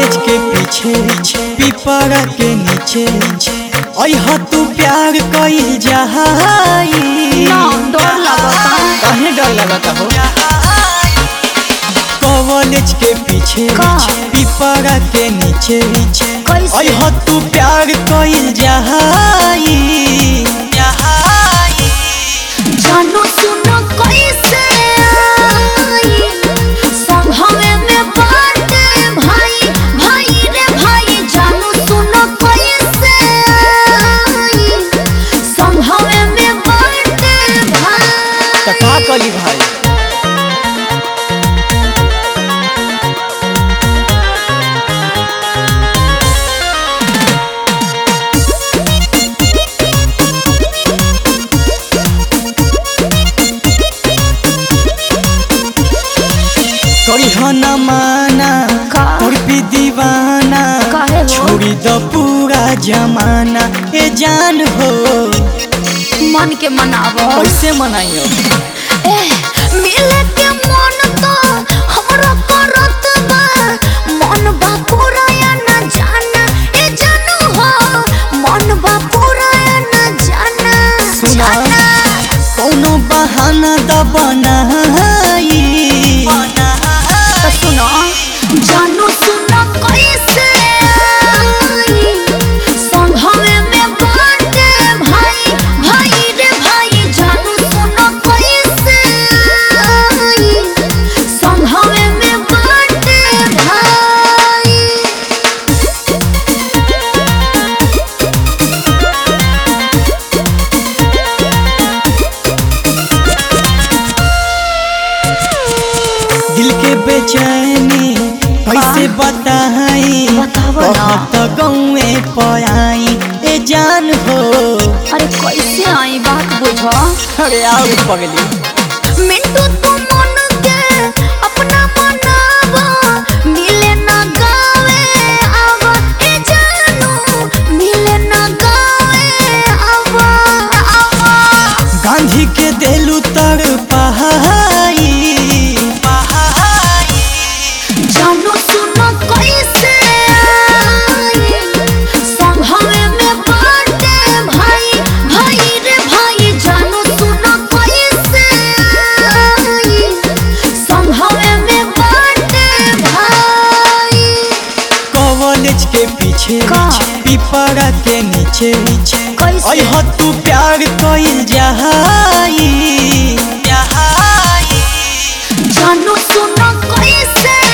College के पीछे पिपरा के नीचे अह तू प्यार कइल जहाई ना डर लगता काहे डर लगता हो कॉलेज के पीछे का? पिपरा के नीचे कैसे अह तू प्यार कइल जहाई जानो सुनो कैसे आई संभवे में बाटे भाई भाई रे भाई जानो सुनो कैसे आई संभवे में बाटे भाई त का कली भाई करी हो न माना का? और भी दीवाना काहे हो? छोड़ी दो पूरा जमाना ए जान हो मन के मनावो कैसे मनाइयो ए मिले के मन तो हमरा करत बा मन बा पूरा या न जाना ए जानू हो मन बा पूरा या न जाना सुना। जाना कौनो बहाना द बनाई तो सुनो जानू सुनो कैसे आई संभवे में बाटे भाई भाई रे भाई जानू सुनो कैसे आई संभवे में बाटे भाई दिल के बेचैनी कैसे बताई बतावो ना। बहुत गौए पयाई ए जान हो अरे कैसे आई बात बुझो अरे आओ पगली मिंटू तू मन के अपना मनावा मिले ना गावे आवा ए जानू मिले ना गावे आवा आवा गांधी के देलू तर पहाई जानू सुनो कैसे आई संभवे में बाटे भाई भाई रे भाई जानू सुनो कैसे आई संभवे में बाटे भाई कॉलेज के पीछे का? पिपरा के नीचे कैसे? अह तू प्यार कइल जहाई जानू सुनो कैसे